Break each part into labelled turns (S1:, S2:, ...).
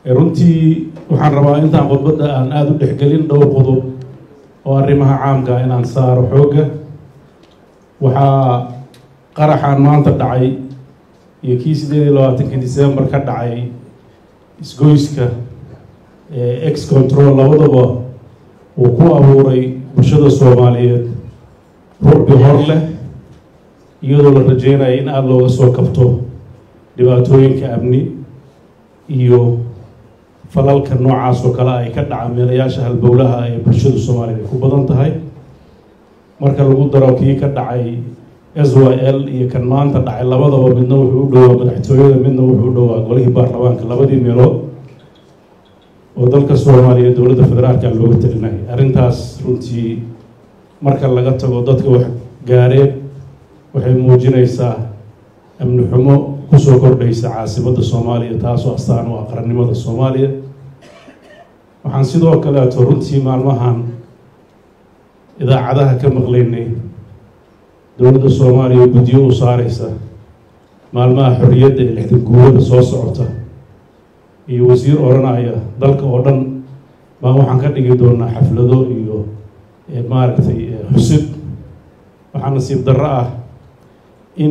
S1: runtii waxaan rabaa intaan khudbadda aan aada u dhexgelin dhowr qodob oo arrimaha caamka inaan saaro xoogga waxaa qaraxan maanta dhacay iyo kii sideed iyo labaatankii december ka dhacay isgoyska ex control labadaba uu ku abuuray bulshada soomaaliyeed ruuxbi hor leh iyadoo la rajeynaya in aada looga soo kabto dhibaatooyinka amni iyo falalka noocaas oo kale ay ka dhaca meelayaasha halbowlaha ee bulshada soomaaliyeed ay ku badan tahay marka lagu daro kii ka dhacay s y l iyo kan maanta dhacay labadaba midna wuxuu u dhowaa madaxtooyada midna wuxuu u dhowaa golihii baarlamaanka labadii meelood oo dalka soomaaliya dowladda federaalka looga talinayay arrintaas runtii marka laga tago dadka wax gaareen waxay muujinaysaa amni xumo kusoo kordhaysa caasimadda soomaaliya taasoo astaan u ah qarannimada soomaaliya waxaan sidoo kaleeto runtii maalmahan idaacadaha ka maqlaynay dowladda soomaaliya guddiyo u saareysa maalmaha xorriyadda ee lixdan guurada soo socota iyo wasiir odhanaya dalka oo dhan baan waxaan ka dhigi doonaa xaflado iyo maaragtay xusid waxaa nasiib darro ah in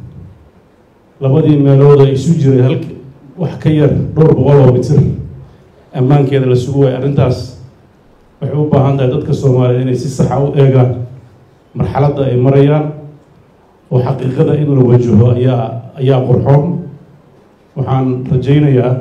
S1: labadii meelood ay isu jiray halk wax ka yar dhowr boqol oo mitir ammaankeeda la sugu waayo arrintaas waxay u baahan tahay dadka soomaaliyeed inay si saxa u eegaan marxaladda ay marayaan oo xaqiiqada in la wajaho ayaa ayaa qurxoon waxaan rajaynayaa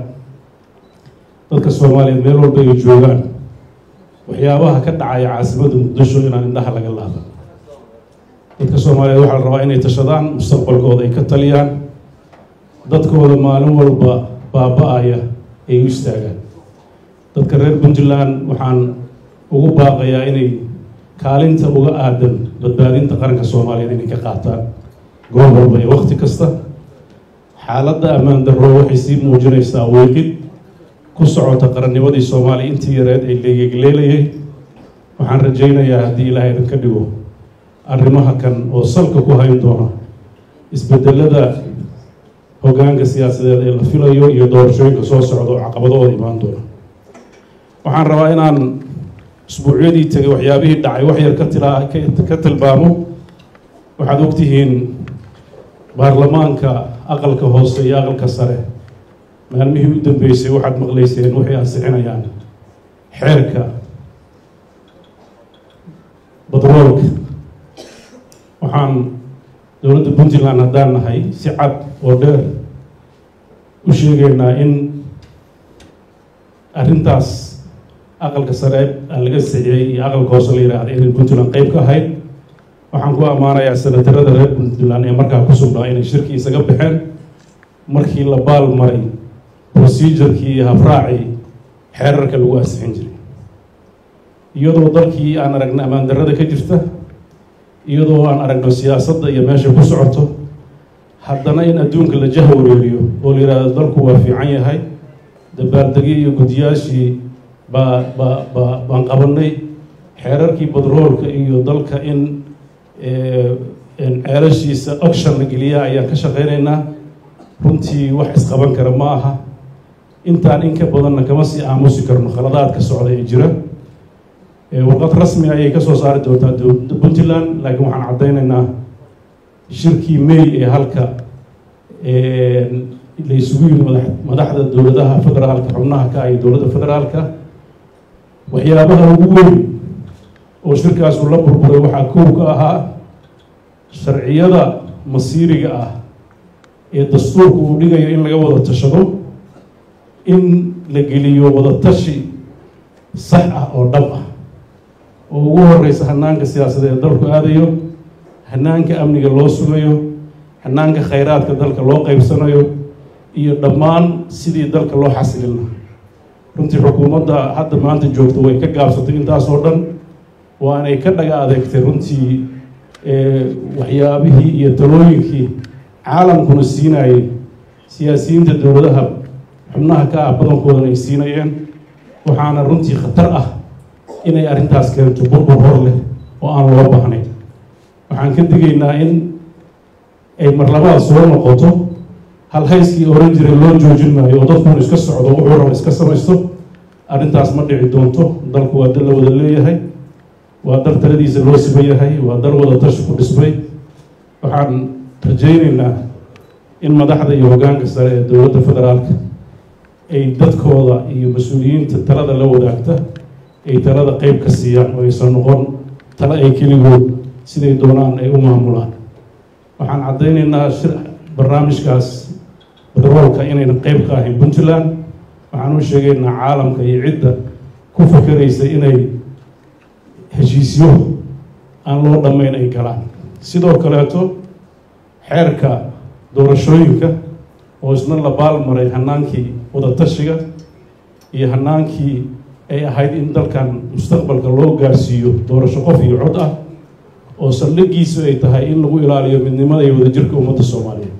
S1: dadka soomaaliyeed meel walba ay joogaan waxyaabaha ka dhacaya caasimadda muqdisho inaan indhaha laga laaban dadka soomaaliyeed waxaa la rabaa inay tashadaan mustaqbalkooda ay ka taliyaan dadkooda maalin walba baaba-aya ay u istaagaan dadka reer puntland waxaan ugu baaqayaa inay kaalinta uga aadan badbaadinta qaranka soomaaliyeed inay ka qaataan goob walba iyo wakti kasta xaaladda ammaan darro waxay sii muujinaysaa weeqid ku socota qarannimadii soomaaliya intii yareed ay leegegleelayay waxaan rajaynayaa haddii ilaahay idinka dhigo arrimaha kan oo salka ku hayn doona isbedelada hoggaanka siyaasadeed ee la filayo iyo doorashooyinka soo socda oo caqabadooda imaan doona waxaan rabaa inaan isbuucyadii tegay waxyaabihii dhacay wax yar ka tilaa ka tilmaamo waxaad ogtihiin baarlamaanka aqalka hoose iyo aqalka sare maalmihii u dambeysay waxaad maqlayseen waxay ansixinayaan xeerka batroolka waxaan dowladda puntland haddaan nahay si cad oo dheer u sheegaynaa in arrintaas aqalka sare laga sixiyey iyo aqalka hoose la yidhaahda inay puntland qeyb ka ahayd waxaan ku ammaanayaa senatarada reer puntland ee markaa ku sugnaa inay shirki isaga baxeen markii la baal maray procedurkii iyo habraacii xeerarka lagu ansixin jiray iyadoo dalkii aan aragno ammaan darrada ka jirta iyadoo aan aragno siyaasadda iyo meesha ku socoto haddana in adduunka la jah wareeriyo oo la yidhaahdo dalku waa fiican yahay dabaaldegi iyo guddiyaashii baa ba ba baan qabanay xeerarkii badroolka iyo dalka in ceelashiisa oction la geliyaa ayaan ka shaqeynaynaa runtii wax isqaban kara ma aha intaan in ka badanna kama sii aamusi karno khaladaadka socda ee jira warqad rasmi ayay kasoo saari doontaa puntland laakiin waxaan caddaynaynaa shirkii may ee halka la isugu yimi madaxda dowladaha federaalka xubnaha ka iyo dowladda federaalka waxyaabaha ugu weyn oo shirkaasu la burburay waxaa kow ka ahaa sharciyada masiiriga ah ee dastuurka uu dhigayo in laga wada tashado in la geliyo wada tashi sax ah oo dhab ah oo ugu horeysa hanaanka siyaasadeed ee dalku aadayo hanaanka amniga loo sugayo hanaanka khayraadka dalka loo qeybsanayo iyo dhammaan sidii dalka loo xasilin lahaa runtii xukuumadda hadda maanta joogto way ka gaabsatay intaasoo dhan waanay ka dhaga adeegtay runtii waxyaabihii iyo talooyinkii caalamkuna siinayay siyaasiyiinta dowladaha xubnaha ka ah badankoodan ay siinayeen waxaana runtii khatar ah inay arrintaas keento burbur hor leh oo aan loo baahnayn waxaan ka digaynaa in ay marlabaad soo noqoto halhayskii oran jiray loo joojin maayo oo dadkuun iska socdo wuxuu raba iska samaysto arrintaas ma dhici doonto dalku waa dal la wada leeyahay waa dal taladiisa loo siman yahay waa dal wada tashi ku dhismay waxaan rajaynaynaa in madaxda iyo hoggaanka sare ee dowladda federaalka ay dadkooda iyo mas-uuliyiinta talada la wadaagta ay talada qeyb ka siiyaan oo aysan noqon tale ay keligood siday doonaan ay u maamulaan waxaan caddaynaynaa shir barnaamijkaas batroolka inaynan qeyb ka ahayn puntland waxaan u sheegaynaa caalamka iyo cidda ku fakeraysa inay heshiisyo aan loo dhammayn ay galaan sidoo kaleeto xeerka doorashooyinka oo isna la baalmaray hanaankii wadatashiga iyo hanaankii ay ahayd in dalkan mustaqbalka loo gaarsiiyo doorasho qof iyo cod ah oo saldhigiisu ay tahay in lagu ilaaliyo midnimada iyo wadajirka ummadda soomaaliyeed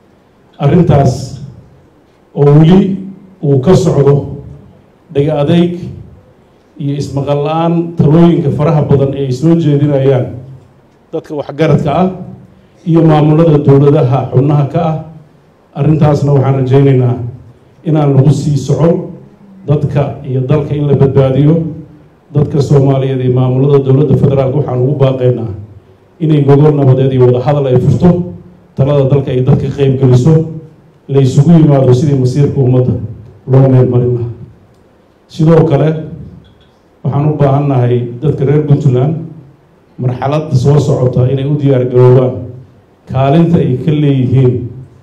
S1: arrintaas oo weli uu ka socdo dhaga adeyg iyo ismaqal la-aan talooyinka faraha badan ee ay soo jeedinayaan dadka waxgaradka ah iyo maamulada dowladaha xubnaha ka ah arrintaasna waxaan rajaynaynaa inaan lagu sii socon dadka iyo dalka in la badbaadiyo dadka soomaaliyeed iyo maamulada dowladda federaalk waxaan ugu baaqaynaa inay gogol nabadeed iyo wadahadal ay furto talada dalka ay dadka qeyb geliso la isugu yimaado sidii masiirka ummadda loo meel marin lahaa sidoo kale waxaan u baahannahay dadka reer puntland marxaladda soo socota inay u diyaar garoobaan kaalinta ay ka leeyihiin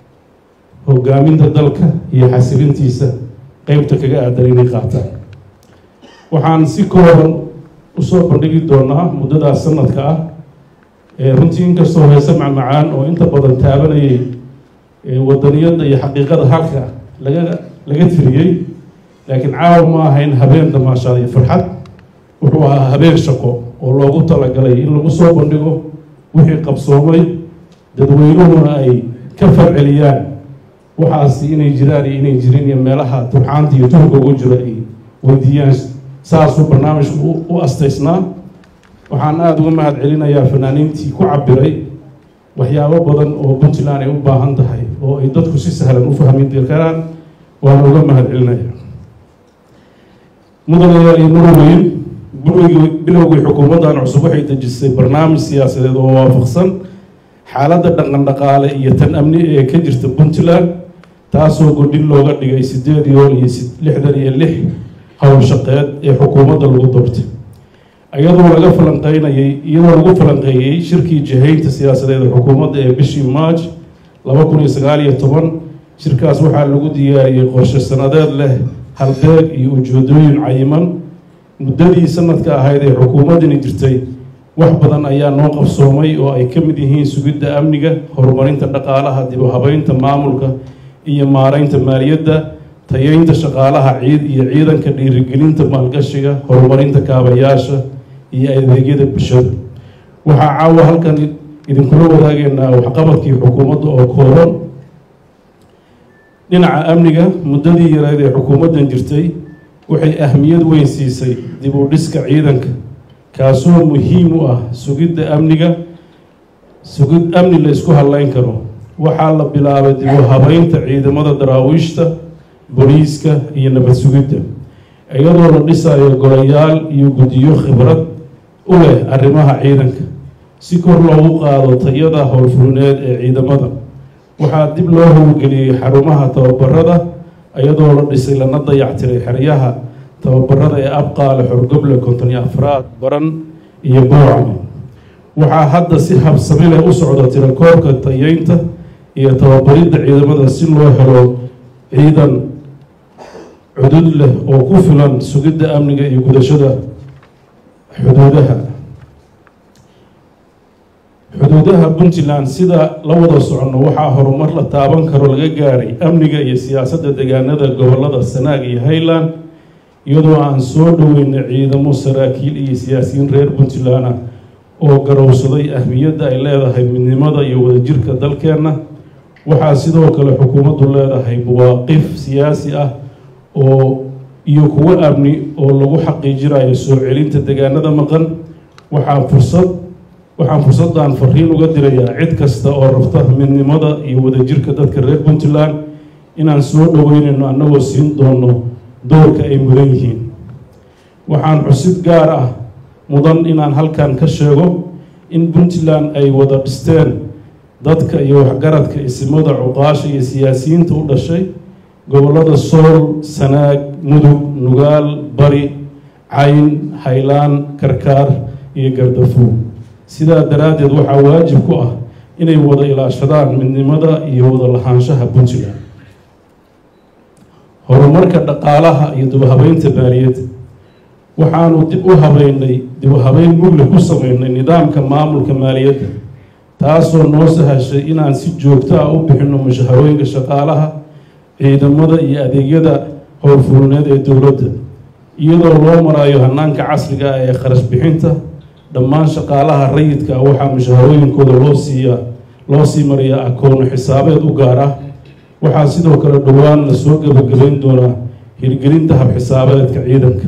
S1: hogaaminta dalka iyo xasilintiisa qeybta kaga aadan inay qaataan waxaan si kooban usoo bandhigi doonaa muddadaas sanadka ah ee runtii inkastoo heese macmacaan oo inta badan taabanayay wadaniyadda iyo xaqiiqada halka laga laga tiriyey laakiin caawa ma ahayn habeen damaashaad iyo farxad wuxuu ahaa habeen shaqo oo loogu talagalay in lagu soo bandhigo wixii qabsoomay dadweynuhuna ay ka farceliyaan waxaasi inay jiraan iyo inay jirin iyo meelaha turxaanta iyo tuhurka ugu jira ay weydiiyaan saasuu barnaamijku u astaysnaa waxaan aada uga mahad celinayaa fanaaniintii ku cabiray waxyaabo badan oo puntland ay u baahan tahay oo ay dadku si sahlan u fahmi karaan waana uga mahad celinaya mudanayaal iyo muruweyn bilowgii bilowgii xukuumaddan cusub waxay dejisay barnaamij siyaasadeed oo waafaqsan xaaladda dhaqan dhaqaale iyo tan amni ee ka jirta puntland taasoo godhin looga dhigay sideed yool iyo lixdan iyo lix howl shaqeed ee xukuumadda lagu doortay iyadoo laga falanqeynayay iyadoo lagu falanqeeyey shirkii jihaynta siyaasadeed ee xukuumadda ee bishii march laba kun iyo sagaal iyo toban shirkaas waxaa lagu diyaariyey qorshe sanadeed leh halbeeg iyo ujeedooyin cayiman muddadii sanadka ahayd ee xukuumaddani jirtay wax badan ayaa noo qabsoomay oo ay ka mid yihiin sugidda amniga horumarinta dhaqaalaha dib u habeynta maamulka iyo maareynta maaliyadda tayeynta shaqaalaha ciid iyo ciidanka dhiirigelinta maalgashiga horumarinta kaabayaasha iyo adeegyada bulshada waxaa caawa halkan idinkula wadaageynaa waxqabadkii xukuumadda oo kooban dhinaca amniga muddadii yareed ee xukuumaddan jirtay waxay ahmiyad weyn siisay dib u dhiska ciidanka kaasoo muhiim u ah sugidda amniga sugid amni la isku hadleyn karo waxaa la bilaabay dib u habeynta ciidamada daraawiishta booliiska iyo nabad sugidda iyadoo la dhisayo golayaal iyo guddiyo khibrad u leh arrimaha ciidanka si kor loogu qaado tayada howlfulineed ee ciidamada waxaa dib loo howlgeliyey xarumaha tababarada iyadoo la dhisay lana dayactiray xeryaha tababarada ee abqaale xorgoble konton iyo afraad baran iyo boocame waxaa hadda si habsami leh u socda tirakoobka tayeynta iyo tababaridda ciidamada si loo helo ciidan cudud leh oo ku filan sugidda amniga iyo gudashada xuduudaha xuduudaha puntland sida la wada soconno waxaa horumar la taaban karo laga gaaray amniga iyo siyaasadda deegaanada gobolada sanaag iyo highland iyadoo aan soo dhaweynay ciidamo saraakiil iyo siyaasiyiin reer puntland ah oo garowsaday ahmiyadda ay leedahay midnimada iyo wadajirka dalkeenna waxaa sidoo kale xukuumaddu leedahay mawaaqif siyaasi ah oo iyo kuwo amni oo lagu xaqiijinayo soo celinta deegaanada maqan waxaa fursad waxaan fursaddan fariin uga dirayaa cid kasta oo rabta midnimada iyo wadajirka dadka reer puntland inaan soo dhoweynayno annagoo siin doono doorka ay mudan yihiin waxaan xusid gaar ah mudan inaan halkan ka sheego in puntland ay wada dhisteen dadka iyo waxgaradka isimada cuqaasha iyo siyaasiyiinta u dhashay gobollada sool sanaag mudug nugaal bari cayn haylaan karkaar iyo gardafuug sidaa daraaddeed waxaa waajib ku ah inay wada ilaashadaan midnimada iyo wada lahaanshaha puntland horumarka dhaqaalaha iyo dibhabeynta maaliyadda waxaanu dib u habeynay dibhabeyn mugli ku sameynay nidaamka maamulka maaliyadda taasoo noo sahashay inaan si joogto ah u bixinno mushaharooyinka shaqaalaha ciidamada iyo adeegyada howlfulineed ee dowladda iyadoo loo marayo hanaanka casriga ah ee kharash bixinta dhammaan shaqaalaha rayidka ah waxaa mushaharooyinkooda loo siiyaa loo sii mariyaa akoono xisaabeed u gaar ah waxaa sidoo kale dhowaan la soo gebagabayn doonaa hirgelinta hab-xisaabeedka ciidanka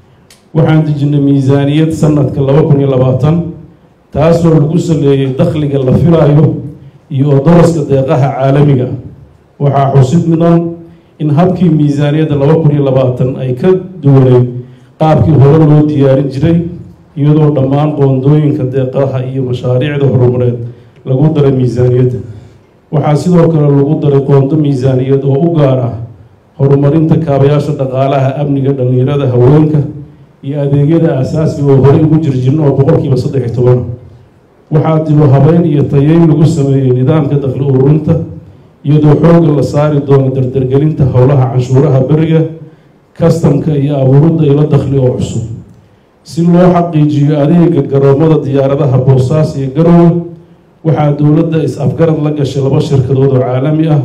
S1: waxaan dejinay miisaaniyad sanadka laba kun iyo labaatan taasoo lagu saleeyey dakhliga la filaayo iyo odoroska deeqaha caalamiga ah waxaa xusid mudan in habkii miisaaniyadda laba kun iyo labaatan ay ka duwaneyd qaabkii hore loo diyaarin jiray iyadoo dhammaan qoondooyinka deeqaha iyo mashaariicda horumareed lagu daray miisaaniyadda waxaa sidoo kale lagu daray qoondo miisaaniyad oo u gaar ah horumarinta kaabayaasha dhaqaalaha amniga dhallinyarada haweenka iyo adeegyada aasaasiga oo horey ugu jirjirna oo boqolkiiba saddex iyo toban waxaa dibu habeyn iyo tayeyn lagu sameeyey nidaamka dakhli ururinta iyadoo xoogga la saari doono dardargelinta howlaha canshuuraha beriga kastamka iyo abuuridda ilo dakhli oo cusub si loo xaqiijiyo adeega garoomada diyaaradaha boosaas iyo garowe waxaa dowladda is-afgarad la gashay laba shirkadood oo caalami ah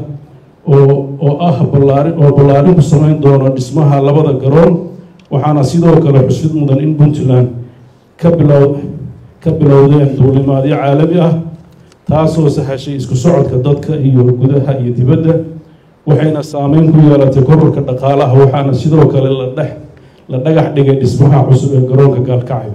S1: oo oo ah ballaari oo ballaarin ku sameyn doono dhismaha labada garoon waxaana sidoo kale xusid mudan in puntland ka bilow ka bilowdeen duulimaadyo caalami ah taasoo sahashay isku socodka dadka iyo gudaha iyo dibadda waxayna saameyn ku yeelatay kororka dhaqaalaha waxaana sidoo kale la dhex la dhagax dhigay dhismaha cusub ee garoonka gaalkacyo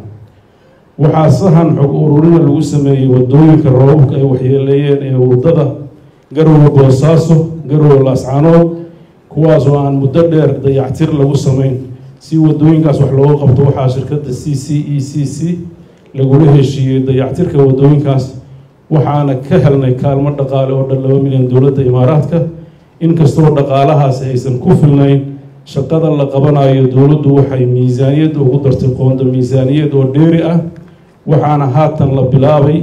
S1: waxaa sahan xog ururina lagu sameeyey wadooyinka roobabka ay waxyeeleeyeen ee wadada garowe boosaaso garowe laascanood kuwaasoo aan muddo dheer dayactir lagu sameyn si wadooyinkaas wax looga qabto waxaa shirkadda c c e c c lagula heshiiyey dayactirka wadooyinkaas waxaana ka helnay kaalmo dhaqaale oo dhan laba milyan dowladda imaaraadka inkastoo dhaqaalahaasi aysan ku filnayn shaqada la qabanayo dowladdu waxay miisaaniyadda ugu dartay qoonda miisaaniyad oo dheeri ah waxaana haatan la bilaabay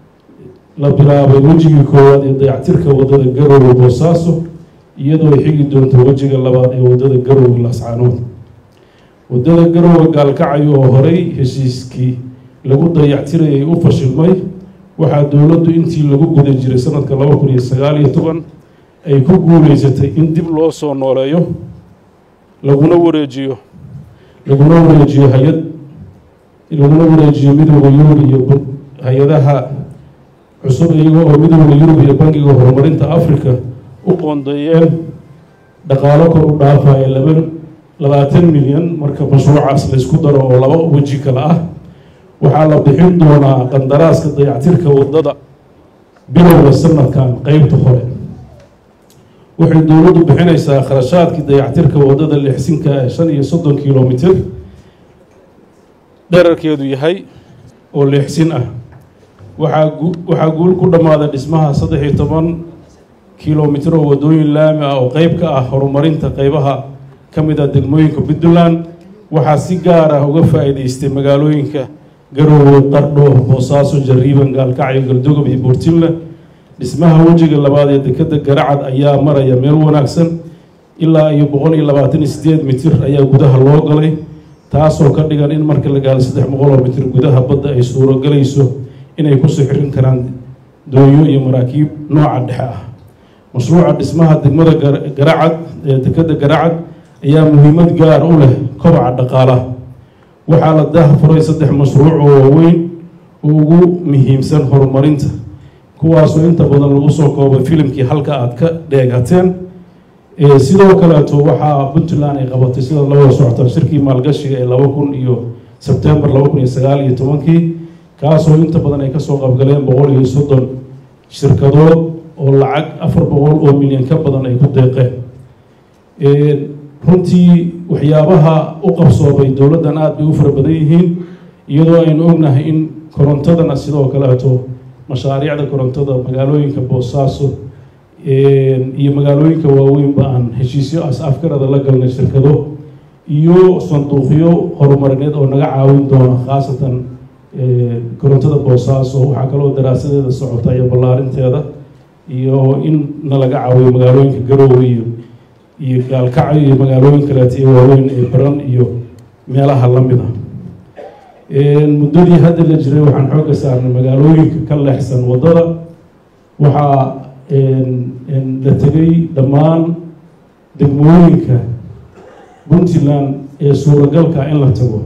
S1: la bilaabay wejigii koowaad ee dayactirka waddada garowe boosaaso iyadoo ay xigi doonto wejiga labaad ee waddada garowe laascaanood waddada garowe gaalkacyo oo horey heshiiskii lagu dayactirayay u fashilmay waxaa dowladdu intii lagu guda jiray sanadka laba kun iyo sagaal iyo toban ay ku guuleysatay in dib loo soo nooleeyo laguna wareejiyo laguna wareejiyo hay-ad laguna wareejiyo midooda yurub iyo hay-adaha cusub iyaga oo midooda yurub iyo bangiga horumarinta africa u qoondeeyeen dhaqaalo kor u dhaafaya laba labaatan milyan marka mashruucaas laysku daro oo laba weji kale ah waxaa la bixin doonaa qandaraaska dayactirka waddada bilowga sanadkan qeybta hore waxay dowladdu bixinaysaa kharashaadkii dayactirka waddada lixsinka ee shan iyo soddon kilomitir dherarkeedu yahay oo leexsin ah waxaa gu waxaa guul ku dhammaaday dhismaha saddex iyo toban kilomitir oo waddooyin laami ah oo qeyb ka ah horumarinta qeybaha ka mid ah degmooyinka puntland waxaa si gaar ah uga faa'iidaystay magaalooyinka garoowe qardho boosaaso jariiban gaalkacyo galdogob iyo buurtinle dhismaha wejiga labaad ee dekeda garacad ayaa maraya meel wanaagsan ilaa iyo boqol iyo labaatan iyo sideed mitir ayaa gudaha loo galay taasoo ka dhigan in marka la gaalo saddex boqol oo mitir gudaha badda ay suurogelayso inay kusoo xirin karaan doonyo iyo maraakiib nooca dhexe ah mashruuca dhismaha degmada garacad ee dekeda garacad ayaa muhiimad gaar u leh kobaca dhaqaalaha waxaa la daahfuray saddex mashruuc oo waaweyn oo ugu muhiimsan horumarinta kuwaasoo inta badan lagu soo koobay filimkii halka aada ka dheegateen sidoo kaleeto waxaa puntland ay qabatay sida la wada socotaan shirkii maalgashiga ee laba kun iyo sebtembar laba kun iyo sagaal iyo tobankii kaasoo inta badan ay kasoo qabgaleen boqol iyo soddon shirkadood oo lacag afar boqol oo milyan ka badan ay ku deeqeen runtii waxyaabaha u qabsoomay dowladdan aada bay u fara badan yihiin iyadoo aynu ognahay in korontadana sidoo kaleeto mashaariicda korontada magaalooyinka boosaaso iyo magaalooyinka waaweynba aan heshiisyo as-afgarada la galnay shirkado iyo sanduuqyo horumarineed oo naga caawin doona khaasatan korontada boosaaso waxaa kaloo daraasadeeda socota iyo ballaarinteeda iyo in na laga caawiyo magaalooyinka garoowe iyo iyo gaalkacyo iyo magaalooyin kaleeto ee waaweyn ee baran iyo meelaha la mid ah muddadii hadda la jiray waxaan xoogga saarnay magaalooyinka ka leexsan waddada waxaa la tegay dhammaan degmooyinka puntland ee suuragalka in la tago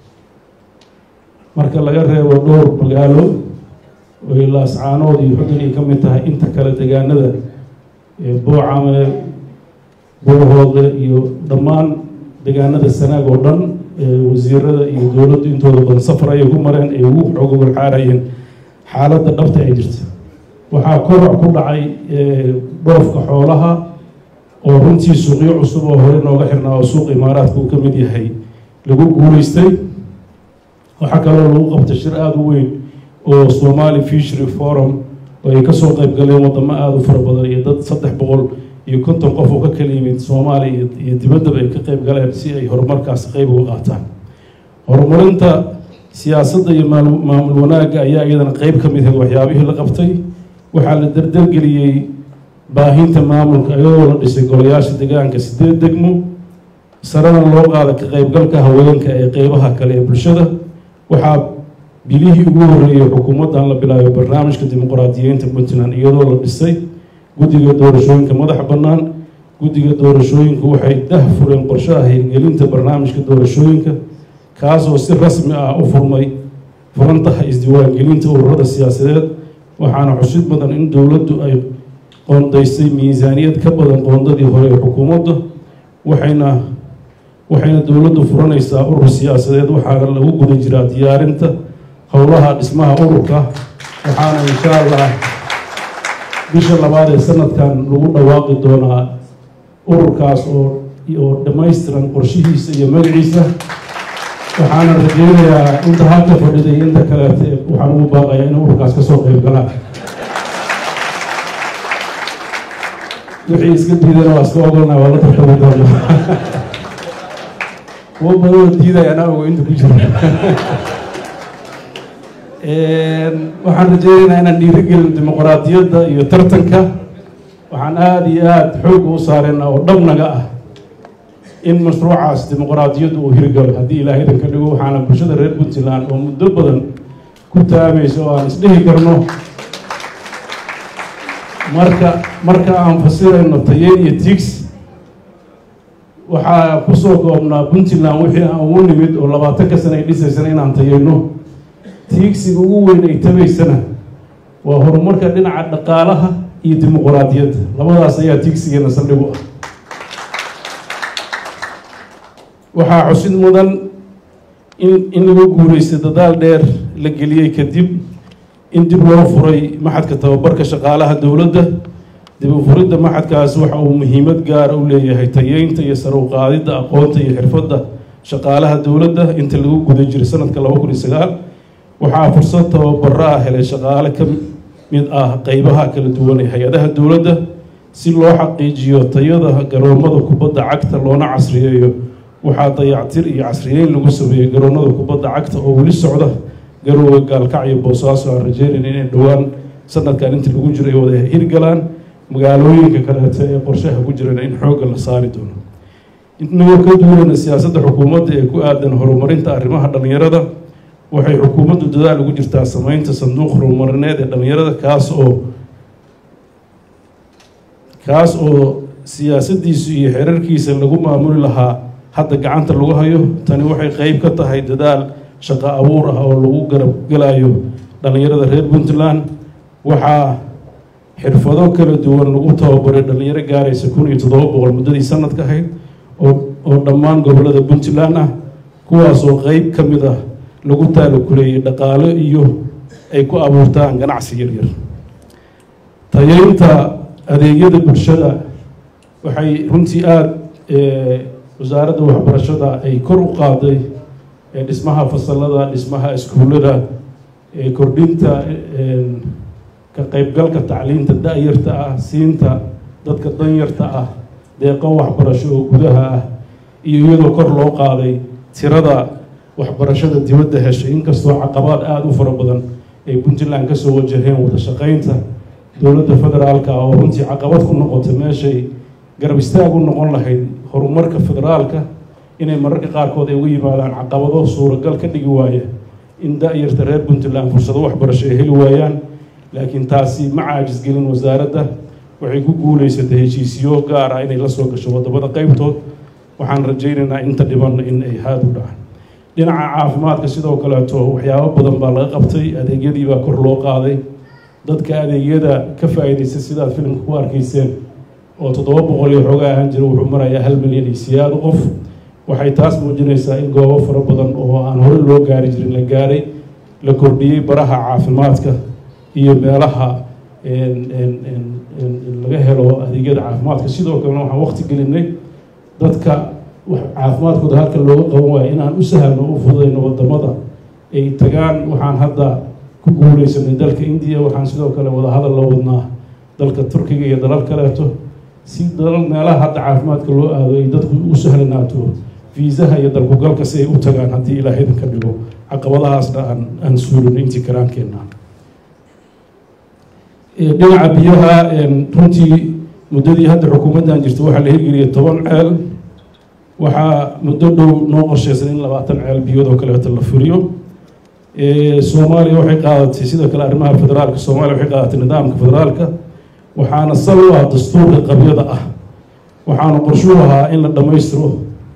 S1: marka laga reebo dhowr magaalo oy laascaanood iyo xudun ay ka mid tahay inta kale degaanada boocame buuhoode iyo dhammaan degaanada sanaag oo dhan wasiirada iyo dowladdu intooda badan safar ayay ku mareen ay ugu xooga warxaarayeen xaaladda dhabta ay jirta waxaa korac ku dhacay dhoofka xoolaha oo runtii suuqyo cusub oo hore nooga xirnaa oo suuq imaaraadka uu ka mid yahay lagu guulaystay waxaa kaloo lagu qabtay shir aada u weyn oo somali fishery forum oo ay kasoo qayb galeen wadamo aada u fara badan iyo dad saddex boqol iyo konton qof oo ka kala yimid soomaaliya iyo dibaddaba ay ka qayb galeen si ay horumarkaas qayb uga qaataan horumarinta siyaasadda iyo maamul wanaagga ayaa iyadana qeyb ka mid ahayd waxyaabihii la qabtay waxaa la dardargeliyey baahinta maamulka iyadoo la dhisay golayaasha deegaanka sideed degmo sarena loo qaada ka qaybgalka haweenka ee qeybaha kale ee bulshada waxaa bilihii ugu horreeyey xukuumaddan la bilaayo barnaamijka dimuqraadiyeynta puntland iyadoo la dhisay guddiga doorashooyinka madaxa bannaan guddiga doorashooyinku waxay dah fureen qorshaha hirgelinta barnaamijka doorashooyinka kaasoo si rasmi ah u furmay furantaha isdiiwaangelinta ururada siyaasadeed waxaana xusid badan in dowladdu ay qoondaysay miisaaniyad ka badan qoondadii hore ee xukuumadda waxayna waxayna dowladdu furanaysaa urur siyaasadeed waxaana lagu guda jiraa diyaarinta howlaha dhismaha ururka waxaana insha allah bisha labaad ee sanadkan lagu dhawaaqi doonaa ururkaas oo oo dhammaystiran qorshihiisa iyo magaciisa waxaana rajeynayaa inta halka fadhiday inta kaleete waxaan ugu baaqayaa in ururkaas kasoo qayb galaan wixii iska diidana waa iska ogolnaa waa la tartami doona kuwo badanoo diidaya anaa ogo inta ku jira waxaan rajeynaynaa inaan dhiirigelin dimuqraadiyadda iyo tartanka waxaan aada iyo aada xoogga u saareenaa oo dhabnaga ah in mashruucaas dimuqraadiyaddu uu hirgalo haddii ilaahay idan ka dhigo waxaana bulshada reer puntland oo muddo badan ku taamaysa oo aan isdhehi karno marka marka aan fasirayno tayeyn iyo tigs waxaa kusoo goobnaa puntland wixii aan ugu nimid oo labaatanka sana ay dhisaysana inaan tayeyno tiigsiga ugu weyn ay tabaysana waa horumarka dhinaca dhaqaalaha iyo dimuqraadiyadda labadaas ayaa tiigsigeena saldhigu ah waxaa xusid mudan in in lagu guulaystay dadaal dheer la geliyey kadib in dib loo furay maxadka tababarka shaqaalaha dowladda dib u furidda maxadkaas waxa uu muhiimad gaara u leeyahay tayeynta iyo sare u qaadidda aqoonta iyo xirfadda shaqaalaha dowladda inta lagu guda jiray sanadka laba kun iyo sagaal waxaa fursad tababaro ah helay shaqaale ka mid ah qeybaha kala duwan ee hay-adaha dowladda si loo xaqiijiyo tayada garoomada kubadda cagta loona casriyeeyo waxaa dayactir iyo casriyeyn lagu sameeyey garoonada kubadda cagta oo weli socda garoowe gaalkacyo boosaaso aan rajeynayn inay dhowaan sanadkan inta lagu jiro ay wada hirgalaan magaalooyinka kaleeto ee qorshaha ku jirana in xoogga la saari doono inagoo ka duulana siyaasadda xukuumadda ee ku aadan horumarinta arrimaha dhallinyarada waxay xukuumaddu dadaal ugu jirtaa sameynta sanduuq horumarineed ee dhallinyarada kaas oo kaas oo siyaasaddiisu iyo xeerarkiisa lagu maamuli lahaa hadda gacanta lagu hayo tani waxay qeyb ka tahay dadaal shaqo abuur ah oo lagu garab gelayo dhallinyarada reer puntland waxaa xirfado kala duwan lagu tababaray dhallinyaro gaaraysa kun iyo toddoba boqol muddadii sanadka ahayd oo oo dhammaan gobollada puntland ah kuwaas oo qeyb ka mid ah lagu taalokuleeyey dhaqaalo iyo ay ku abuurtaan ganacsi yaryar tayeynta adeegyada bulshada waxay runtii aada wasaaradda waxbarashada ay kor u qaaday dhismaha fasalada dhismaha iskuullada kordhinta ka qeybgalka tacliinta da-yarta ah siinta dadka danyarta ah deeqo waxbarasho oo gudaha ah iyo iyadoo kor loo qaaday tirada waxbarashada dibadda heshay inkastoo caqabaad aada u fara badan ay puntland kasoo wajaheen wada shaqeynta dowladda federaalka oo runtii caqabad ku noqotay meeshay garab istaag u noqon lahayd horumarka federaalka inay mararka qaarkood ay uga yimaadaan caqabado suuragal ka dhigi waaya in da-yarta reer puntland fursado waxbarasho ay heli waayaan laakiin taasi ma caajis gelin wasaaradda waxay ku guuleysatay heshiisiyo gaar ah inay la soo gasho wadamada qeybtood waxaan rajaynaynaa inta dhiban in ay haad u dhacaan dhinaca caafimaadka sidoo kaleeto waxyaabo badan baa laga qabtay adeegyadii baa kor loo qaaday dadka adeegyada ka faa-iideystay sidaad filimka ku arkayseen oo toddoba boqol iyo xooga ahaan jira wuxuu marayaa hal milyan iyo siyaado qof waxay taas muujinaysaa in goobo fara badan oo aan hore loo gaari jirin la gaaray la kordhiyey baraha caafimaadka iyo meelaha laga helo adeegyada caafimaadka sidoo kalena waxaan waqti gelinay dadka caafimaadkooda halka looga qaban waayo inaan u sahalno u fududayno wadamada ay tagaan waxaan hadda ku guuleysanay dalka indiya waxaan sidoo kale wadahadal la wadnaa dalka turkiga iyo dalal kaleeto si dalal meelaha hadda caafimaadka loo aado ay dadku u sahlanaato fiisaha iyo dalkugalka si ay u tagaan haddii ilaah idinka dhigo caqabadahaasna aan aan suulin intii karaankeenna dhinaca biyaha runtii muddadii hadda xukuumaddan jirta waxaa la hirgeliyay toban ceel waxaa muddo dhow noo qorsheysan in labaatan ceel biyood oo kaleeto la furiyo soomaaliya waxay qaadatay sidoo kale arrimaha federaalka soomaaliya waxay qaadatay nidaamka federaalka waxaana sal u ah dastuurka qabyada ah waxaana qorshuu ahaa in la dhammaystiro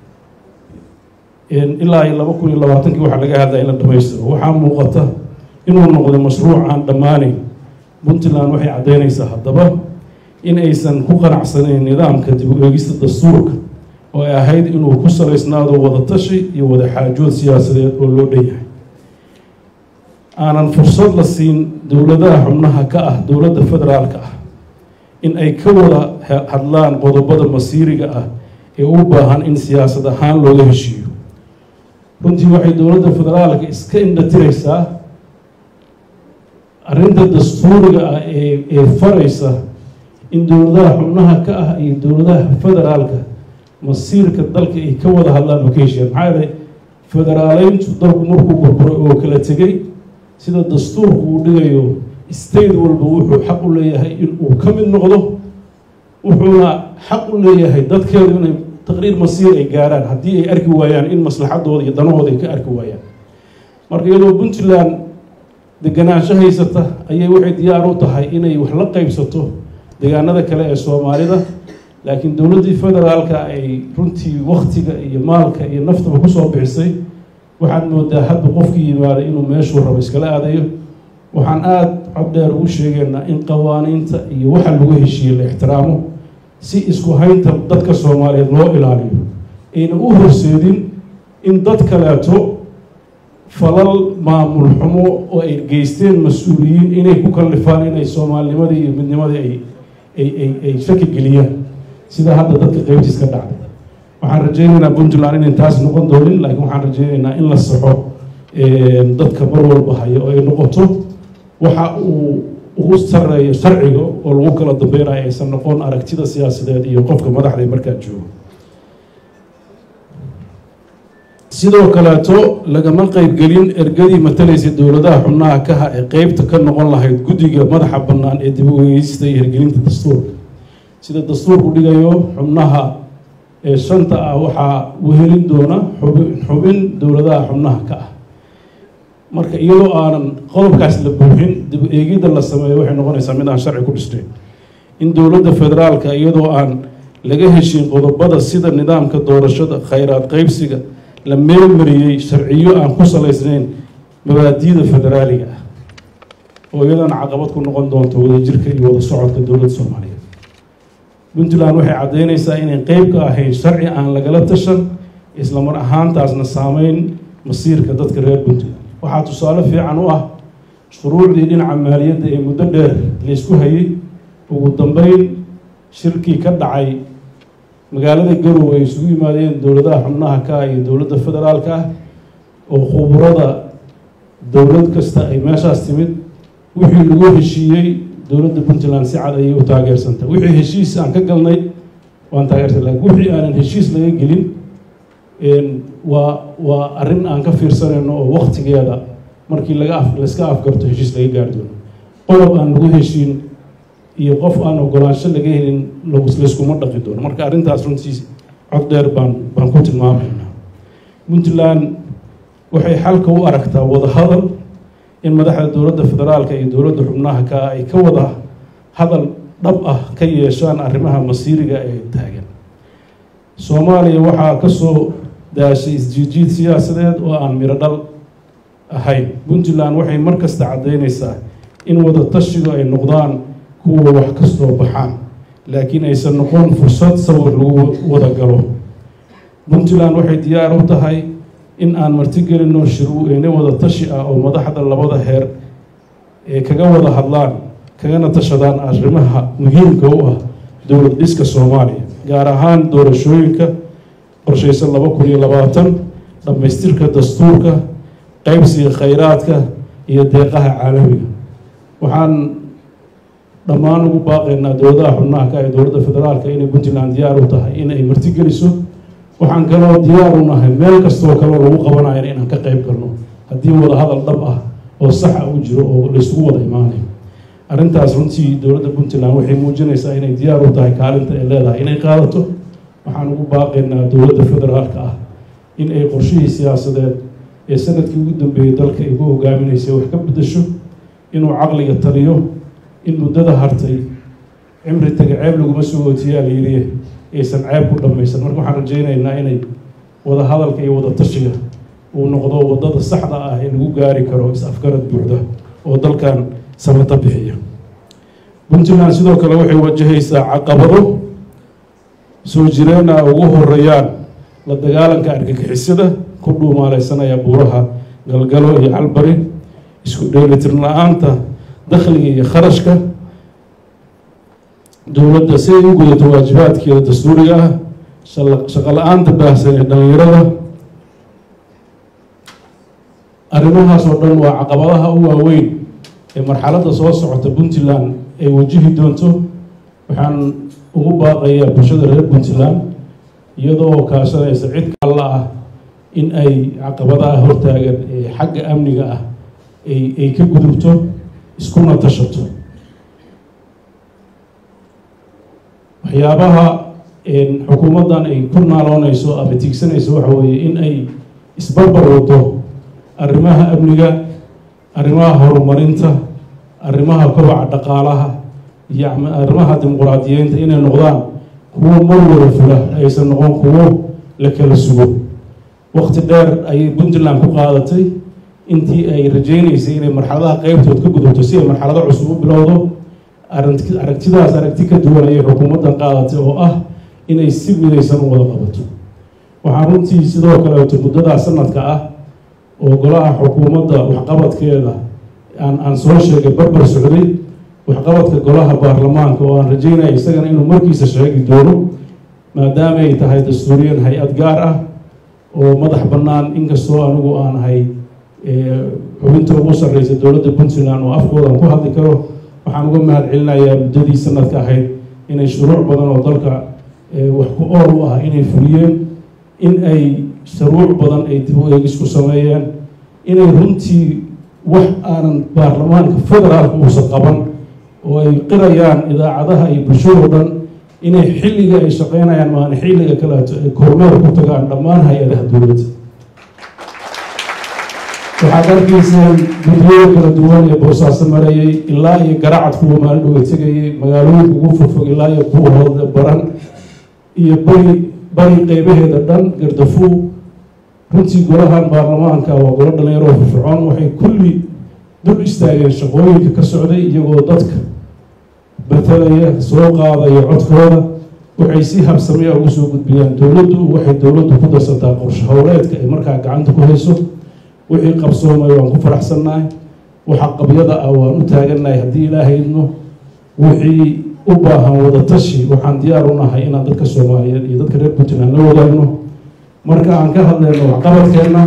S1: ilaa iyo laba kun iyo labaatankii waxaa laga hadlaya in la dhammaystiro waxaa muuqata inuu noqday mashruuc aan dhammaaneyn puntland waxay caddeynaysaa haddaba in aysan ku qanacsanayn nidaamka dib u eegista dastuurka oo ay ahayd inuu ku salaysnaado wadatashi iyo wada xaajood siyaasadeed oo loo dhan yahay aanan fursad la siin dowladaha xubnaha ka ah dowladda federaalka ah in ay ka wada hadlaan qodobada masiiriga ah ee u baahan in siyaasad ahaan looga heshiiyo runtii waxay dowladda federaalka iska indhatiraysaa arrinta dastuuriga ah ee ee faraysa in dowladaha xubnaha ka ah iyo dowladaha federaalka masiirka dalka ay ka wada hadlaan oo ka heshiiyaan maxaa yeelay federaaleyntu dalku markuu burburay oo kala tegey sida dastuurku uu dhigayo state walba wuxuu xaq u leeyahay in uu ka mid noqdo wuxuuna xaq u leeyahay dadkeedu inay taqriir masiir ay gaaraan haddii ay arki waayaan in maslaxadooda iyo danahooda ay ka arki waayaan marka iyadoo puntland deganaansho haysata ayay waxay diyaar u tahay inay wax la qeybsato deegaanada kale ee soomaalida laakiin dowladdii federaalka ay runtii waktiga iyo maalka iyo naftaba kusoo bixisay waxaad moodaa hadba qofkii yimaada inuu meeshuu rabo iskala aadayo waxaan aada cod dheer ugu sheegaynaa in qawaaniinta iyo waxa lagu heshiiyey la ixtiraamo si isku haynta dadka soomaaliyeed loo ilaaliyo ayna u horseedin in dad kaleeto falal maamul xumo oo ay geysteen mas-uuliyiin inay ku kallifaan inay soomaalinimadii iyo midnimadii ay ay ay ay shaki geliyaan sida hadda dadka qeybtiis ka dhacday waxaan rajaynaynaa puntland inayn taas noqon doonin laakiin waxaan rajaynaynaa in la saxo dadka mar walba hayo oo ay noqoto waxa uu ugu sareeyo sharciga oo lagu kala dambeynayo aysan noqon aragtida siyaasadeed iyo qofka madaxda markaa joogo sidoo kaleeto lagama qeybgelin ergadii matalaysay dowladaha xubnaha kaha ee qeybta ka noqon lahayd guddiga madaxa bannaan ee dib u eegeysta iyo hirgelinta dastuurka sida dastuurku dhigayo xubnaha ee shanta ah waxaa wehelin doona xubin xubin dowladaha xubnaha ka ah marka iyadoo aanan qodobkaas la buuxin dib eegidda la sameeyo waxay noqonaysaa mid aan sharci ku dhisnayn in dowladda federaalka iyadoo aan laga heshin qodobada sida nidaamka doorashada khayraad qeybsiga la meelmariyey sharciyo aan ku salaysnayn mabaadiida federaaliga ah oo iyadana caqabad ku noqon doonto wadajirka iyo wada socodka dowladda soomaaliyeed puntland waxay caddeynaysaa inay qeyb ka ahayn sharci aan lagala tashan isla mar ahaantaasna saameyn masiirka dadka reer puntland waxaa tusaale fiican u ah shuruucdii dhinaca maaliyadda ee muddo dheer laysku hayay ugu dambeyn shirkii ka dhacay magaalada garowe ay isugu yimaadeen dowladaha xubnaha ka ah iyo dowladda federaalka ah oo khuburada dowlad kasta ay meeshaas timid wixii lagu heshiiyey dowladda puntland si cad ayay u taageersantay wixii heshiis aan ka galnay waan taageersan lakin wixii aanan heshiis laga gelin waa waa arrin aan ka fiirsanayno oo waktigeeda markii laga af layska afgarto heshiis laga gaari doono qodob aan lagu heshiin iyo qof aan ogolaansho laga helin layskuma dhaqi doono marka arrintaas runtii cod dheer baan baan ku tilmaamaynaa puntland waxay xalka u aragtaa wadahadal in madaxda dowladda federaalka iyo dowladda xubnaha ka ay ka wada hadal dhab ah ka yeeshaan arrimaha masiiriga ee taagan soomaaliya waxaa ka soo daashay isjiijiid siyaasadeed oo aan miro dhal ahayn puntland waxay mar kasta caddaynaysaa in wada tashigu ay noqdaan kuwa wax ka soo baxaan laakiin aysan noqon fursad sawir lagu wada galo puntland waxay diyaar u tahay in aan martigelinno shirweyne wada tashi ah oo madaxda labada heer ee kaga wada hadlaan kagana tashadaan arrimaha muhiimka u ah dowlad dhiska soomaaliya gaar ahaan doorashooyinka qorshaysan laba kun iyo labaatan dhammaystirka dastuurka qaybsiga khayraadka iyo deeqaha caalamiga waxaan dhammaan ugu baaqaynaa dowladaha xubnaha ka ee dowladda federaalka inay puntland diyaar u tahay in ay martigeliso waxaan kaloo diyaar u nahay meel kastoo kaloo lagu qabanayo inaan ka qayb galno haddii wada hadal dhab ah oo saxa u jiro oo laysugu wada imaanayo arrintaas runtii dowladda puntland waxay muujinaysaa inay diyaar u tahay kaalinta ay leedahay inay qaadato waxaan ugu baaqaynaa dowladda federaalka ah in ay qorshihii siyaasadeed ee sanadkii ugu dambeeyey dalka ay ku hogaaminaysay wax ka beddesho inuu caqliga taliyo in muddada hartay cimri taga ceeb laguma soo ootiyaa la yidhi aysan ceeb ku dhammaysan marka waxaan rajaynaynaa inay wada hadalka iyo wada tashiga uu noqdo waddada saxda ah ee lagu gaari karo is-afgarad buuxda oo dalkan samata bixiya puntland sidoo kale waxay wajahaysaa caqabado soo jireena ugu horeeyaan la dagaalanka argagixisada ku dhuumaaleysanaya buuraha galgalo iyo calbari isku dheelitirn la-aanta dakhliga iyo kharashka dowladda si ay u gudato waajibaadkeeda dastuuriga ah shaqo la-aanta baahsan ee dhalinyarada arrimahaas oo dhan waa caqabadaha u waaweyn ee marxaladda soo socota puntland ay wajihi doonto waxaan ugu baaqayaa bulshada reer puntland iyadoo kaashanaysa cid kalla ah in ay caqabadaha hortaagan ee xagga amniga ah ay ay ka gudubto iskuna tashato waxyaabaha xukuumaddan ay ku naaloonayso ama tiigsanayso waxa weeye in ay isbarbar wado arrimaha amniga arrimaha horumarinta arrimaha kobaca dhaqaalaha iyo arrimaha dimuquraadiyeynta inay noqdaan kuwo mar wada fula aysan noqon kuwo la kala sugo waqti dheer ayay puntland ku qaadatay intii ay rajaynaysay inay marxaladaha qeybtood ka gudubto si ay marxalado cusub u bilowdo aragtidaas aragti ka duwan ayay xukuumaddan qaadatay oo ah inay si midaysan u wada qabato waxaa runtii sidoo kaleeto muddadaa sanadka ah oo golaha xukuumadda waxqabadkeeda aan aan soo sheegay barbar socday waxqabadka golaha baarlamaanka oo aan rajaynaya isagana inuu markiisa sheegi doono maadaama ay tahay dastuuriyan hay-ad gaar ah oo madax bannaan inkastoo anigu aan ahay xubinta ugu sarreysa dowladda puntland oo afkoodan ku hadli karo waxaan uga mahad celinayaa muddadii sanadka ahayd inay shuruuc badan oo dalka wax ku ool u ah inay fuliyeen in ay shuruuc badan ay dib u eegis ku sameeyeen inay runtii wax aanan baarlamaanka federaalka uusan qaban oo ay qirayaan idaacadaha iyo bulshadoo dhan inay xilliga ay shaqeynayaan maana xilliga kaleeto ay kormeer ku tagaan dhammaan hay-adaha dowladda waxaad arkayseen guddiyada kala duwan ee boosaaso marayay ilaa iyo garacad kuwa maalin dhowe tegayay magaalooyinka ugu fogfog ilaa iyo kuwa hoode baran iyo bari bari qeybaheeda dhan gardafuu runtii golahan baarlamaanka waa golo dhalinyaro oo firfircoon waxay kulli dul istaageen shaqooyinka ka socday iyagoo dadka betelaya soo qaadaya codkooda waxay si habsamaya ugu soo gudbiyaan dowladdu waxay dowladdu ku darsataa qorshe howleedka ay markaa gacanta ku hayso wixii qabsoomay waan ku faraxsannahay waxa qabyada ah waan u taagannahay haddii ilaahay idmo wixii u baahan wadatashi waxaan diyaar u nahay inaan dadka soomaaliyeed iyo dadka reer puntland la wadaagno marka aan ka hadleyno waxqabadkeenna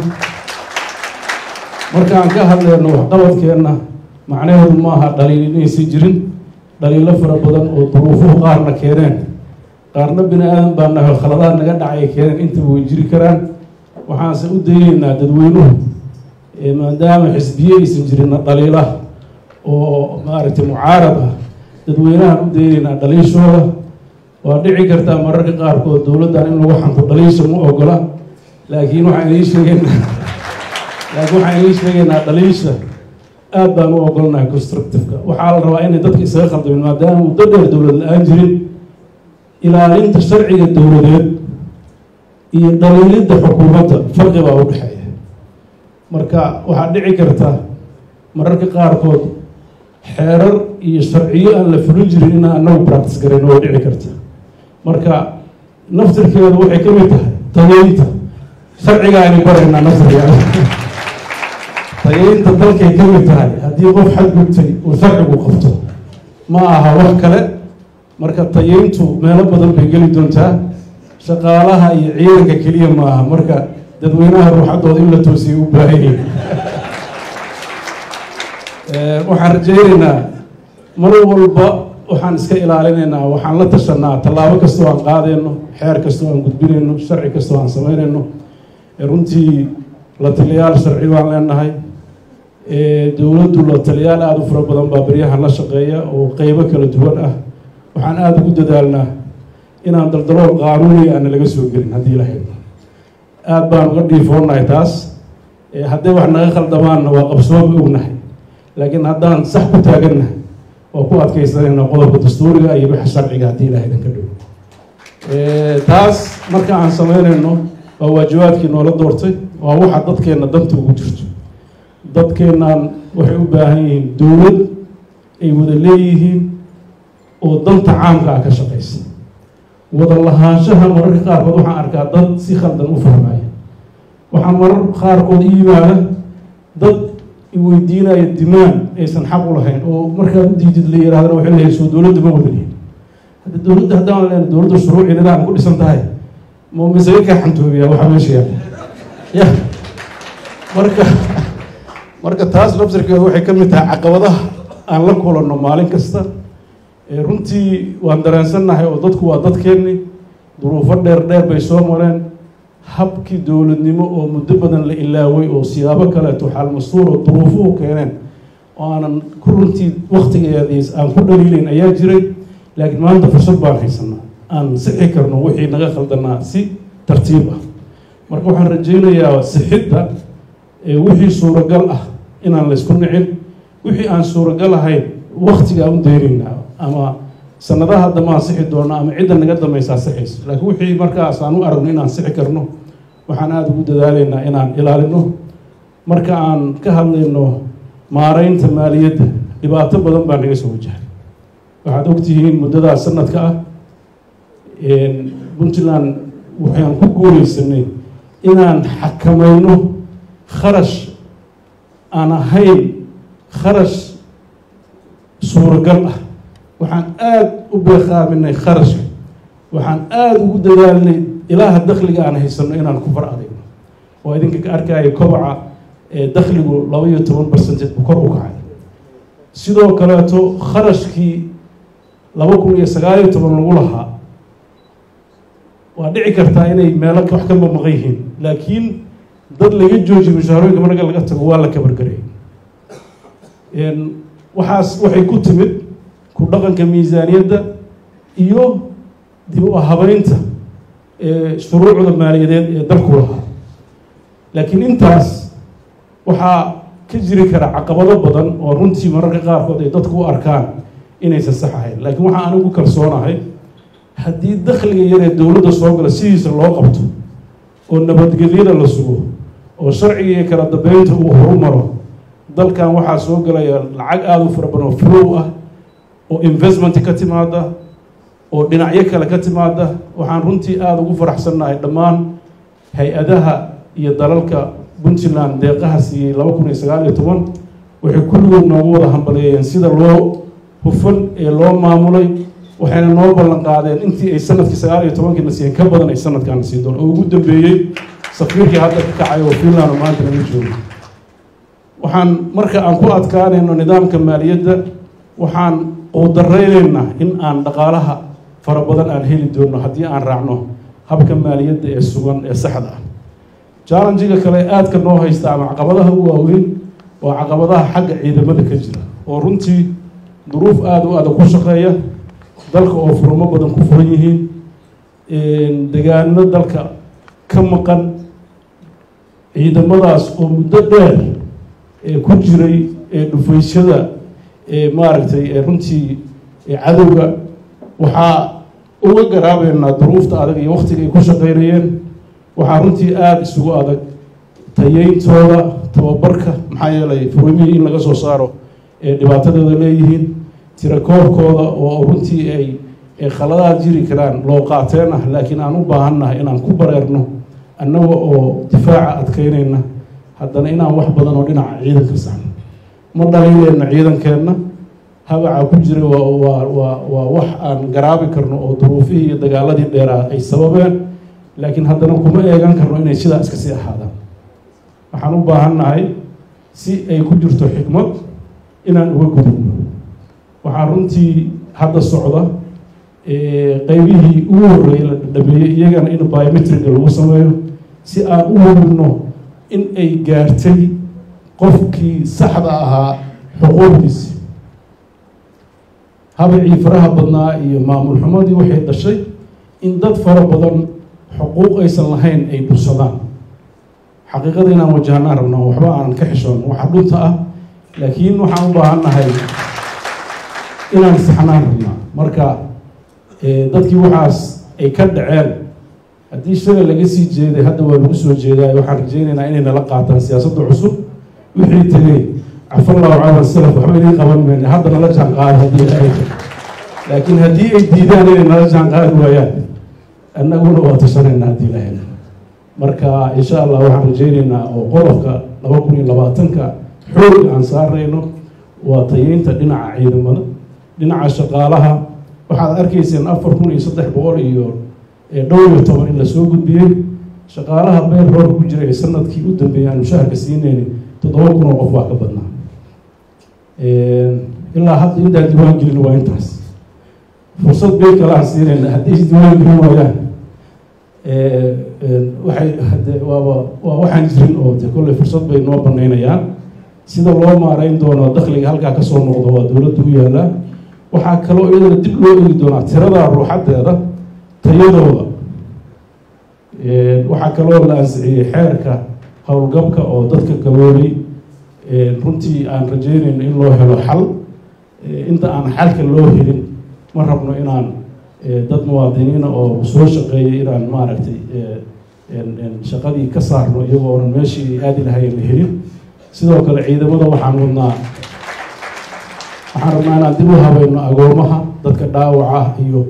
S1: marka aan ka hadleyno waxqabadkeenna macnaheedu maaha dhaliil inaysi jirin dhaliilo fara badan oo duruufuhu qaarna keeneen qaarna bini aadan baa naho khaladaad naga dhacay keeneen intaba way jiri karaan waxaanse u dayeynaa dadweynuhu maadaama xisbiye aysan jirinna dhaliila oo maaragtay mucaarad ah dadweynahan u dayeynaa dhaliishooda waa dhici kartaa mararka qaarkood dowladdan in lagu xanto dhaliisha ma ogola laakiin waxaan idiin sheegeynaa laakiin waxaan idiin sheegaynaa dhaliisha aad baan u ogolnahay constructiveka waxaa la rabaa inay dadka isaga khaldamin maadaama muddo dheer dowlad la-aan jirin ilaalinta sharciga dowladeed iyo dhaliilidda xukuumadda farqi baa u dhexeeya marka waxaa dhici karta mararka qaarkood xeerar iyo sharciyo aan la fulin jirin inaan anagu practice garayn way dhici karta marka naftirkeedu waxay ka mid tahay tageynta sharcigaa aynu baraynaa naftirkeeda tageynta dalkay ka mid tahay haddii qof xadgudtay uu sharcigu qabto ma aha wax kale marka tayeyntu meelo badan bay geli doontaa shaqaalaha iyo ciidanka keliya ma aha marka dadweynaha ruuxaddooda in la toosiyay u baahanyay waxaan rajaynaynaa mar walba waxaan iska ilaalinaynaa waxaan la tashanaa tallaabo kastoo aan qaadayno xeer kastoo aan gudbinayno sharci kastoo aan samaynayno runtii la taliyaal sharci baan leenahay dowladdu la taliyaal aada u fara badan baa beryahan la shaqeeya oo qeybo kala duwan ah waxaan aada ugu dadaalnaa inaan daldalool qaanuuniga aana laga soo gelin haddii la hayno aada baan uga dhiifoonahay taas hadday wax naga khaldamaanna waa qabsoomi ognahay laakiin haddaan sax ku taagannahay waa ku adkaysanayna qodobka dastuuriga iyo waxa sharciga haddii ilahay dan ka dhow taas marka aan samaynayno waa waajibaadkii noola doortay waa waxa dadkeenna danta ugu jirto dadkeennan waxay u baahan yihiin dowlad ay wada leeyihiin oo danta caamka ah ka shaqaysa wada lahaanshaha mararka qaarkood waxaan arkaa dad si khaldan u fahmaya waxaa marar qaarkood i yimaada dad iweydiinaya dimaan aysan xaq u lahayn oo markaad u diidid la yirahdana waxay leeyahay soo dowladda ma wadalihin hadda dowladda haddaan leen dowladda shuruuci nidaam ku dhisan tahay ma masaga kaa xantoobiya waxaa meesha yaala ya marka marka taas labsarkeedu waxay ka mid tahay caqabadaha aan la kulanno maalin kasta runtii waan dareensannahay oo dadku waa dadkeenni duruufo dheer dheer bay soo mareen habkii dowladnimo oo muddo badan la ilaaway oo siyaabo kaleeto xaalmastuur oo duruufuhu keeneen oo aanan ku runtii waktigeediis aan ku dhaliileyn ayaa jiray laakiin maanta fursad baan haysanaa aan sixi karno wixii naga khaldanaa si tartiib ah marka waxaan rajaynayaa sixidda wixii suuragal ah inaan laysku nicin wixii aan suuragal ahayn waktiga aan u daynaynaa ama sanadaha dambe aan sixi doona ama cidda naga dambaysaa sixayso laakiin wixii markaas aan u aragno inaan sixi karno waxaan aada ugu dadaalaynaa inaan ilaalino marka aan ka hadlayno maareynta maaliyadda dhibaato badan baa naga soo wajahay waxaad ogtihiin muddadaas sanadka ah puntland waxaan ku guuleysanay inaan xakamayno kharash aan ahayn kharash suuragal ah waxaan aada u beeqaaminay kharashka waxaan aada ugu dadaalnay ilaaha dakliga aan haysano inaan ku far adayno oo idinka ka arkaya kobaca dakligu laba iyo toban percentage bu kor u kacay sidoo kaleeto kharashkii laba kun iyo sagaal iyo toban lagu lahaa waa dhici kartaa inay meelo wax ka mamaqan yihiin laakiin dad laga joojiyo mushaharooyinka marka laga tago waa la kabargaray waxaas waxay ku timid ku dhaqanka miisaaniyadda iyo dib u habeynta shuruucda maaliyadeed ee dalku lahaa laakiin intaas waxaa ka jiri kara caqabado badan oo runtii mararka qaarkood ay dadku u arkaan inaysan sax ahayn laakiin waxaa anigu kalsoonahay haddii dakhliga yaree dowladda soo gala sidiisa loo qabto oo nabadgelyada la sugo oo sharciga iyo kala dambeynta uu horumaro dalkan waxaa soo galaya lacag aada u fara badan oo flow ah oo investment ka timaada oo dhinacyo kale ka timaada waxaan runtii aada ugu faraxsannahay dhammaan hay-adaha iyo dalalka puntland deeqaha siiyey laba kun iyo sagaal iyo toban waxay kulligood noogu wada hambaleeyeen sida loo hufan ee loo maamulay waxayna noo ballan qaadeen intii ay sanadkii sagaal iyo tobankiina siiyeen ka badan ay sanadkaana sii doon oo ugu dambeeyey safiirkii hadda ka kacay oo finland oo maanta naga joogo waxaan marka aan ku adkaanayno nidaamka maaliyadda waxaan quudaraynaynaa in aan dhaqaalaha fara badan aan heli doono haddii aan raacno habka maaliyadda ee sugan ee saxda ah challengiga kale aadka noo haysta ama caqabadaha u waaweyn waa caqabadaha xagga ciidamada ka jira oo runtii duruuf aada u adag ku shaqeeya dalka oo furmo badan ku furan yihiin degaano dalka ka maqan ciidamadaas oo muddo dheer ee ku jiray ee dhufaysyada ee maaragtay ee runtii cadowga waxaa uga garaabeynaa duruufta adag iyo waktiga ay ku shaqeynayeen waxaa runtii aada isugu adag tayeyntooda tababarka maxaa yeelay furmihii in laga soo saaro ee dhibaatadooda leeyihiin tirakoobkooda oo runtii ay khaladaad jiri karaan loo qaateen ah laakiin aan u baahannahay inaan ku bareerno annaga oo difaaca adkeynayna haddana inaan wax badan oo dhinaca ciidanka saxno ma dhaliileyna ciidankeenna habaca ku jira waa waa waa waa wax aan garaabi karno oo duruufihii iyo dagaaladii dheeraa ay sababeen laakiin haddana kuma eegan karno inay sidaa iska sii ahaadaan waxaan u baahannahay si ay ku jirto xikmad inaan uga gudubno waxaa runtii hadda socda qeybihii ugu horreeyay la dhameeyey iyagana in biometriga lagu sameeyo si aan u hubinno in ay gaartay qofkii saxda ahaa xuquuqdiisi habacii faraha badnaa iyo maamul xumadii waxay dhashay in dad fara badan xuquuq aysan lahayn ay dhursadaan xaqiiqada inaan wajahnaan rabnaa waxba aanan ka xishoon waxa dhunta ah laakiin waxaan u baahannahay inaan saxnaan rabnaa marka dadkii waxaas ay ka dhaceen haddii shalay laga sii jeeday hadda waa lagu soo jeedaay waxaan rajeynaynaa inay nala qaataan siyaasadda cusub wixii tegey cafallahu cala salaf waxba inay qaban mayna hadda nala jaan qaada haddii ay laakiin haddii ay diidaan inay nala jaan qaadi waayaan annaguna waa tashanaynaa haddii ilahay marka insha allah waxaan rajeynaynaa oo qodobka laba kun iyo labaatanka xoog aan saarayno waa tayeynta dhinaca ciidamada dhinaca shaqaalaha waxaad arkayseen afar kun iyo saddex boqol iyo dhowr iyo toban in lasoo gudbiyey shaqaalaha beel roor ku jira ee sanadkii u dambeeyay aan mushaharka siinayni toddoba kun oo qof baa ka badnaa ilaa hadda intaan diiwaan gelin waa intaas fursad beel kale aan siinayna haddii is diiwaan gelin waayaan waxay hade waaba waa waxaan jirin oo de kolley fursad bay noo banaynayaan sida loo maareyn doono dakliga halkaa kasoo noqdo waa dowladda u yaalaa waxaa kaloo iyadana dib loo eegi doonaa tirada ruuxadeeda tayadooda waxaa kaloo la ansixiyey xeerka howlgabka oo dadka gaboobay runtii aan rajeynayno in loo helo xal inta aan xalka loo helin ma rabno inaan dad muwaadiniina oo soo shaqeeyay inaan maaragtay shaqadii ka saarno iyagoo onan meeshii ay aadi lahayen la helin sidoo kale ciidamada waxaan wadnaa waxaan rabnaa inaan dib u habayno agoomaha dadka dhaawaca iyo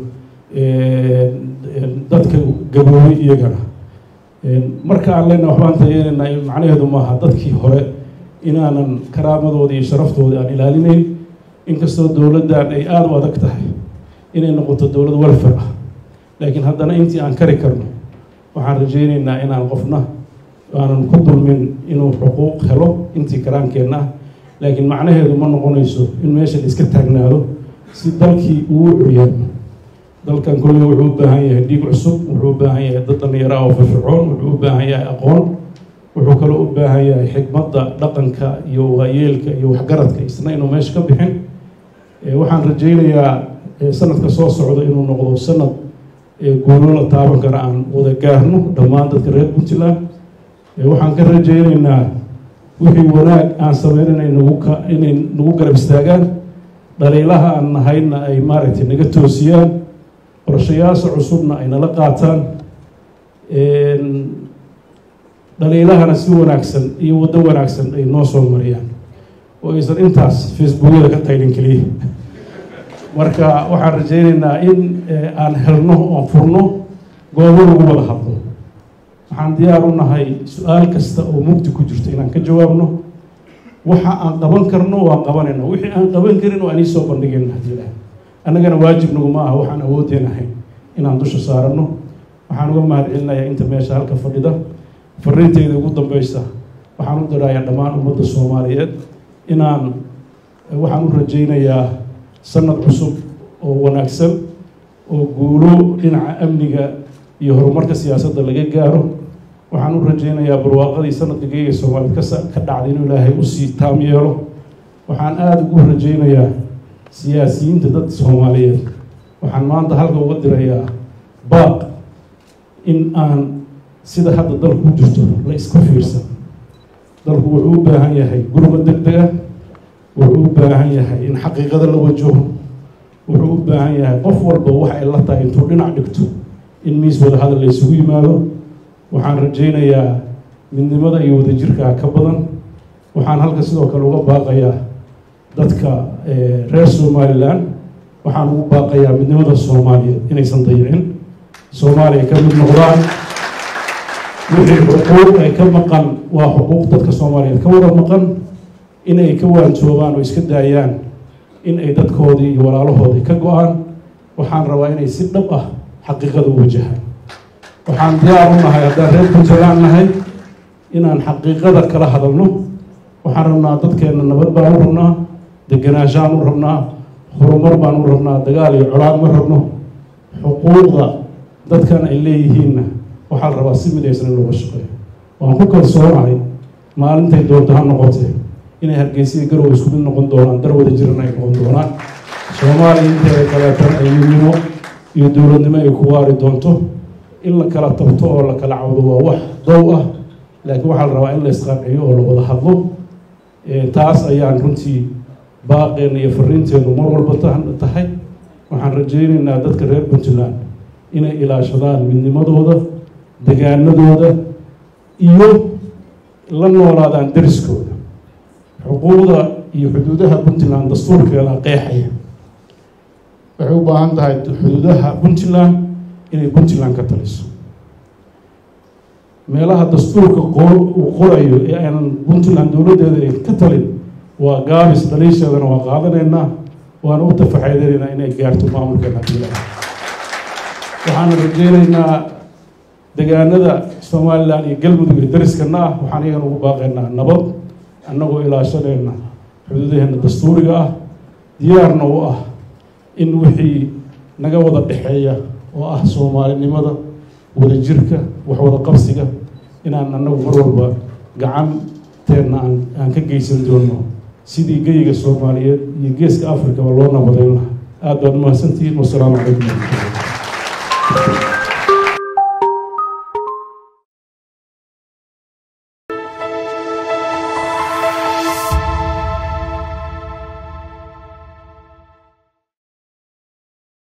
S1: dadka gaboobay iyagana marka aan leyna waxbaan tayeynayna macnaheedu maaha dadkii hore inaanan karaamadooda iyo sharaftooda aan ilaalinayn inkastoo dowladdan ay aada u adag tahay inay noqoto dowlad welfare ah laakiin haddana intii aan kari karno waxaan rajeyneynaa inaan qofna aanan ku dulmin inuu xuquuq helo intii karaankeenna ah laakiin macnaheedu ma noqonayso in meesha la iska taagnaado si dalkii uu curyaamo dalkan kolley wuxuu u baahan yahay dhiig cusub wuxuu u baahan yahay dad dhallinyaro ah oo firfircoon wuxuu u baahan yahay aqoon wuxuu kaloo u baahan yahay xikmadda dhaqanka iyo waayeelka iyo waxgaradka isna inuu meesha ka bixin waxaan rajeynayaa sanadka soo socda inuu noqdo sanad guulo la taaban kara aan wada gaarno dhammaan dadka reer puntland waxaan ka rajeyneynaa wixii wanaag aan sameynana nagu ka inay nagu garab istaagaan dhaliilaha aan nahayna ay maaragtay naga toosiyaan qorshayaasha cusubna ay nala qaataan dhaliilahana si wanaagsan iyo waddo wanaagsan ay noo soo mariyaan oo aysan intaas facebookyada ka qaylin keliya marka waxaan rajeyneynaa in aan helno oon furno goobo lagu wada hadlo waxaan diyaar u nahay su-aal kasta oo mugdi ku jirto inaan ka jawaabno waxa aan qaban karno waan qabanayna wixii aan qaban karin waa inii soo bandhigayna haddii ilaah annagana waajib naguma aha waxaan awoodeen ahayn inaan dusha saarano waxaan uga mahad celinayaa inta meesha halka fadhida fariinteyda ugu dambeysa waxaan u dirayaa dhammaan ummadda soomaaliyeed inaan waxaan u rajaynayaa sanad cusub oo wanaagsan oo guulo dhinaca amniga iyo horumarka siyaasadda laga gaaro waxaan u rajaynayaa barwaaqadii sanadka geega soomaaliyeed kas ka dhacday inuu ilaahay usii taam yeelo waxaan aada ugu rajaynayaa siyaasiyiinta dadka soomaaliyeed waxaan maanta halka uga dirayaa baaq in aan sida hadda dalku ku jirto la iska fiirsan dalku wuxuu u baahan yahay gurba deg dega wuxuu u baahan yahay in xaqiiqada la wajaho wuxuu u baahan yahay qof walba waxa ay la tahay intuu dhinac dhigto in miis wada hadal la isugu yimaado waxaan rajaynayaa midnimada iyo wadajirkaa ka badan waxaan halka sidoo kale uga baaqayaa dadka reer somalilan waxaan ugu baaqayaa midnimada soomaaliyeed inaysan dayicin soomaaliya ka mid noqdaan wixii xuquuq ay ka maqan waa xuquuq dadka soomaaliyeed ka wada maqan inay ka waantoobaan oo iska daayaan in ay dadkoodii iyo walaalahoodii ka go-aan waxaan rabaa inay si dhab ah xaqiiqada u wajahaan waxaan diyaar u nahay haddaan reer puntland nahay inaan xaqiiqada kala hadalno waxaan rabnaa dadkeenna nabad baan u rabnaa deganaanshaan u rabnaa horumar baan u rabnaa dagaal iyo colaad ma rabno xuquuqda dadkan ay leeyihiinna waxaa la rabaa si midaysan in looga shaqeeyo waan ku kalsoonahay maalintay doonto ha noqotee inay hargeysiya garow isku mid noqon doonaan dar wada jiran ay noqon doonaan soomaaliya inteeda kaleetan ay midnimo iyo dowladnimo ay ku waari doonto in la kala tabto oo la kala cawdo waa wax dow ah laakiin waxaa la rabaa in la isqanciyo oo la wada hadlo taas ayaan runtii baaqeenna iyo fariinteennu mar walba tahay waxaan rajaynaynaa dadka reer puntland inay ilaashadaan midnimadooda degaanadooda iyo la noolaadaan deriskooda xuquuqda iyo xuduudaha puntland dastuurkeeda qeexaya waxay u baahan tahay xuduudaha puntland inay puntland ka taliso meelaha dastuurka uu qorayo ee aanan puntland dowladdeeda ay ka talin waa gaabis dhaliisheedana waa qaadanaynaa waana u tafaxeydanaynaa inay gaarto maamulkeena hadii waxaan rajeynaynaa degaanada somalilan iyo galmudug iyo dariskana ah waxaan iyagan ugu baaqaynaa nabad annagoo ilaashanayna xuduudaheena dastuuriga ah diyaarna u ah in wixii naga wada dhexeeya oo ah soomaalinimada wadajirka wax wada qabsiga inaan annagu mar walba gacanteenna aan aan ka geysan doono sidii geyiga soomaaliyeed iyo geeska africaba loo nabadayn lahaa aada baad umahadsantihiin wasalaamu calaykum waraxmatullah